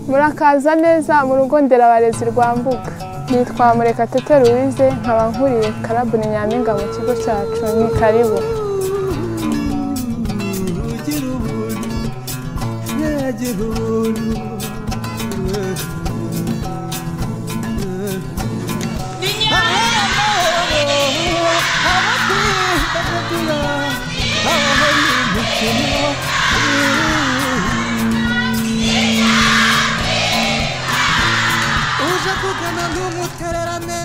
murakaza neza mu rugo nderabarezi rwa Mbuga nitwa Murekatete Louise nkaba nkuriye karabu ni nyampinga mu kigo cyacu ni karibu ugira ubuntu ntiyagira ubuntu uje kugana ntumutererane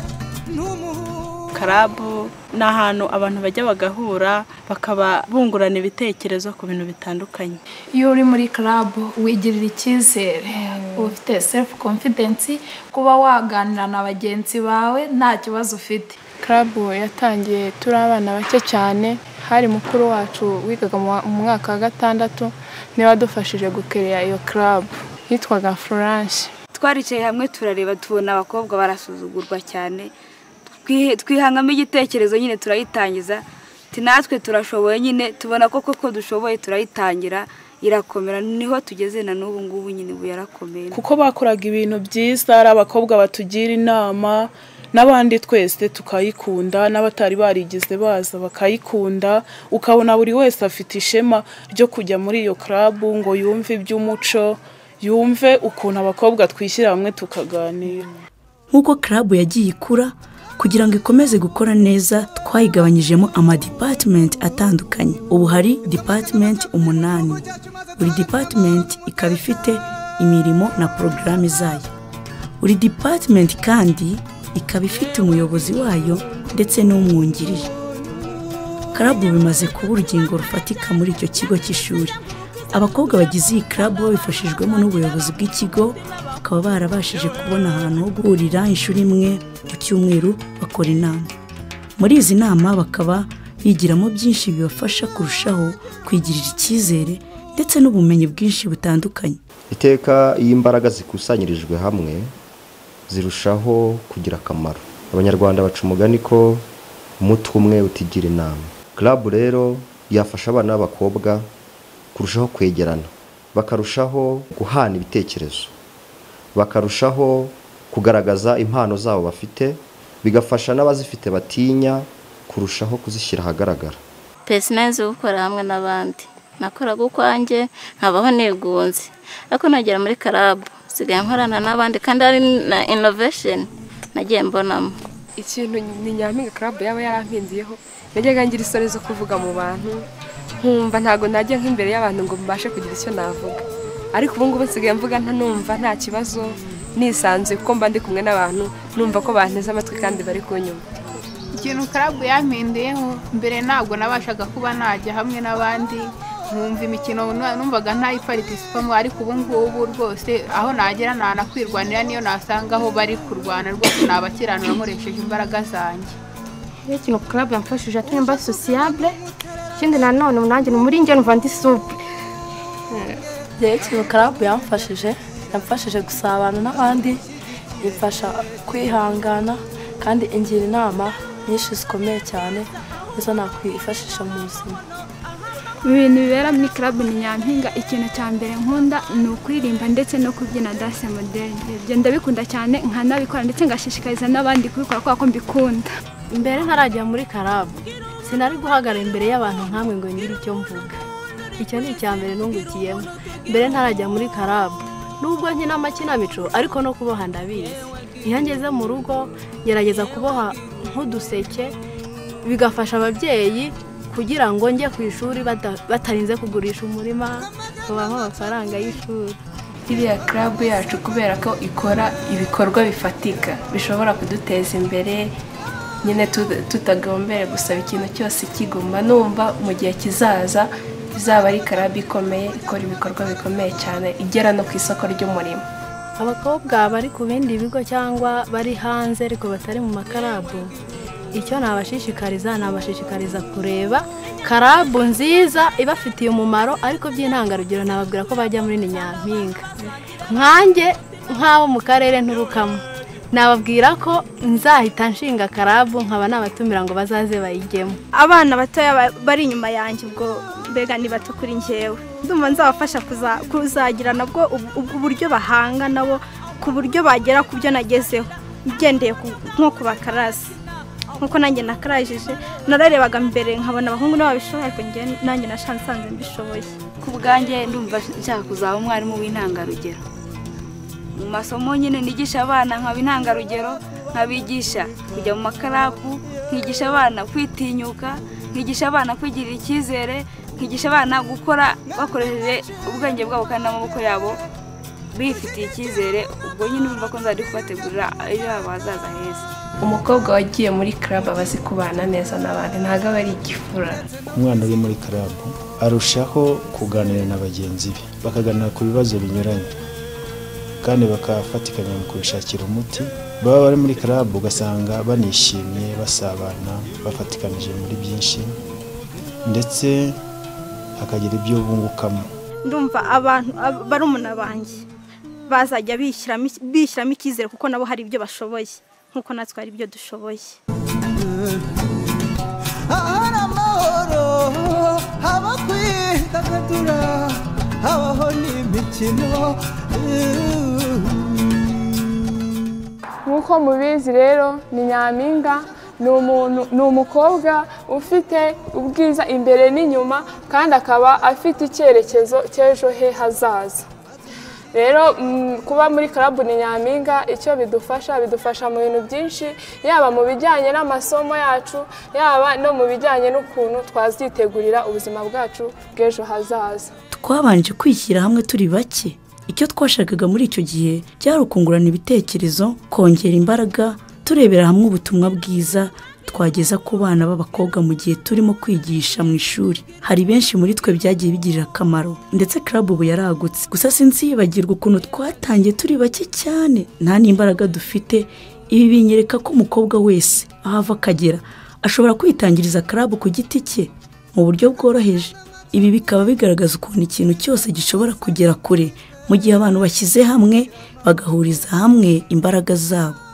ntumuhure karabu ni ahantu abantu bajya bagahura bakaba bungurana ibitekerezo ku bintu bitandukanye iyo uri muri karabu wigirira icyizere uba ufite sefu confidence kuba waganira na bagenzi bawe nta kibazo ufite karabu yatangiye turi abana bake cyane hari mukuru wacu wigaga mu wa- mu mwaka wa gatandatu niwe wadufashije gukereya iyo karabu yitwaga Florence twaricaye hamwe turareba tubona abakobwa barasuzugurwa cyane Twi- twihangamo igitekerezo nyine turayitangiza Ati, natwe turashoboye nyine tubona ko koko dushoboye turayitangira irakomera niho tugeze na n'ubu ngubu nyine ubu yarakomeye kuko bakoraga ibintu byiza ari abakobwa batugira inama n'abandi twese tukayikunda n'abatari barigize baza bakayikunda ukabona buri wese afite ishema ryo kujya muri iyo karabu ngo yumve iby'umuco yumve ukuntu abakobwa twishyira hamwe tukaganira nk'uko karabu yagiye ikura kugira ngo ikomeze gukora neza twayigabanyijemo amadipatimenti atandukanye ubu hari dipatimenti umunani buri dipatimenti ikaba ifite imirimo na porogaramu zayo buri dipatimenti kandi ikaba ifite umuyobozi wayo ndetse n'umwungirije karabu bimaze kuba urugingo rufatika muri icyo kigo cy'ishuri abakobwa bagize iyi karabu babifashijwemo n'ubuyobozi bw'ikigo bakaba barabashije kubona ahantu ho guhurira inshuro imwe ku cyumweru bakora inama muri izi nama bakaba bigiramo byinshi bibafasha kurushaho kwigirira icyizere ndetse n'ubumenyi bwinshi butandukanye iteka iyo imbaraga zikusanyirijwe hamwe zirushaho kugira akamaro abanyarwanda baca umugani ko umutwe umwe utigira inama karabu rero yafasha abana b'abakobwa kurushaho kwegerana bakarushaho guhana ibitekerezo bakarushaho kugaragaza impano zabo bafite bigafasha n'abazifite batinya kurushaho kuzishyira ahagaragara pesinezi gukorera hamwe n'abandi nakoraga ukwanjye nkabaho nigunze ariko nagera muri karabu nsigaye nkorana n'abandi kandi hari na inovesheni nagiye mbonamo ikintu ni nyampinga karabu yaba yarampindiyeho najyaga ngira isoni zo kuvuga mu bantu nkumva ntabwo najya nk'imbere y'abantu ngo mbashe kugira icyo navuga ariko ubu ngubu nsigaye mvuga nta numva nta kibazo nisanzuye kuko mba ndi kumwe n'abantu numva ko banteze amatwi kandi bari kunyuma ikintu karabu yampinduyeho mbere ntabwo nabashaga kuba najya hamwe n'abandi nkumva imikino nu- numvaga ntayiparticipamo ariko ubu ngubu rwose aho nagera ntanakwirwanira niyo nasanga aho bari kurwana rwose nabakiranura nkoresheje imbaraga zanjye ikintu karabu yamfashije atari mba sosiyabure ikindi nanone nanjye ni muri njye numva ndi sube rero ikintu karabu yamfashije yamfashije gusabana n'abandi bimfasha kwihangana kandi ingira inama nyinshi zikomeye cyane nizo nakwifashisha mu buzima ibintu bibera muri karabu ni nyampinga ikintu cya mbere nkunda ni ukuririmba ndetse no kubyina danse moderne ibyo ndabikunda cyane nkanabikora ndetse ngashishikariza n'abandi kubikora kubera ko mbikunda mbere ntarajya muri karabu sinari guhagarara imbere y'abantu nkamwe ngo ngire icyo mvuga icyo ni icya mbere nungukiyemo mbere ntarajya muri karabu nubwo nkina amakinamico ariko no kuboha ndabizi iyo ngeze mu rugo ngerageza kuboha nk'uduseke bigafasha ababyeyi kugira ngo njye ku ishuri bada- batarinze kugurisha umurima babaha amafaranga y'ishuri iriya karabu yacu kubera ko ikora ibikorwa bifatika bishobora kuduteza imbere nyine tu- tutagombeye gusaba ikintu cyose kigomba numva mu gihe kizaza izaba ari karabu ikomeye ikora ibikorwa bikomeye cyane igera no ku isoko ry'umurimo abakobwa bari ku bindi bigo cyangwa bari hanze ariko batari mu makarabu icyo nabashishikariza nabashishikariza kureba karabu nziza ibafitiye umumaro ariko by'intangarugero nababwira ko bajya muri ni nyampinga nkanjye nk'abo mu karere nturukamo nababwira ko nzahita nshinga karabu nkaba nabatumira ngo bazaze bayigemo abana batoya ba- bari inyuma yanjye ubwo mbega ni bato kuri njyewe ndumva nzabafasha kuza- kuzagira nabwo ubu- ubwo uburyo bahanga nabo ku buryo bagera ku byo nagezeho ngendeye ku- nko ku bakarasi nkuko nanjye nakarajije nararebaga mbere nkabona abahungu n'ababishoboye ariko njye- nanjye nashanze nsanze mbishoboye ku bwanjye ndumva nshaka kuzaba umwarimu w'intangarugero mu masomo nyine nigisha abana nkaba intangarugero nkabigisha kujya mu makarapu nkigisha abana kwitinyuka nkigisha abana kwigirira icyizere nkigisha abana gukora bakoresheje ubwenge bwabo kandi n'amaboko yabo bifitiye icyizere ubwo nyine urumva ko nzajya kubategurira ejo habo hazaza heza umukobwa wagiye muri club aba azi kubana neza n'abandi ntabwo aba ari igifura umwana uri muri karabu arushaho kuganira na bagenzi be bakaganira ku bibazo binyuranye kandi bakafatikanya mu kubishakira umuti baba bari muri karabu ugasanga banishimye basabana bafatikanije muri byinshi ndetse hakagira ibyo bungukamo ndumva abantu ab- barumuna banjye bazajya bishyiramo iki- bishyiramo icyizere kuko nabo hari ibyo bashoboye nkuko natwe hari ibyo dushoboye ahari amahoro haba kwidagadura habaho n'imikino nk'uko mubizi rero ni nyampinga ni umuntu ni umukobwa ufite ubwiza imbere n'inyuma kandi akaba afite icyerekezo cy'ejo he hazaza rero mm, kuba muri karabu ni nyampinga icyo bidufasha bidufasha mu bintu byinshi yaba mu bijyanye n'amasomo yacu yaba no mu bijyanye n'ukuntu twazitegurira ubuzima bwacu bw'ejo hazaza twabanje kwishyira hamwe turi bake icyo twashakaga muri icyo gihe byari ukungurana ibitekerezo kongera imbaraga turebera hamwe ubutumwa bwiza twageza ku bana b'abakobwa mu gihe turimo kwigisha mu ishuri hari benshi muri twe byagiye bigirira akamaro ndetse club ubu yaragutse gusa sinzibagirwa ukuntu twatangiye turi bake cyane nta n'imbaraga dufite ibi binyereka ko umukobwa wese aho ava akagera ashobora kwitangiriza club ku giti cye mu buryo bworoheje ibi bikaba bigaragaza ukuntu ikintu cyose gishobora kugera kure mu gihe abantu bashyize hamwe bagahuriza hamwe imbaraga zabo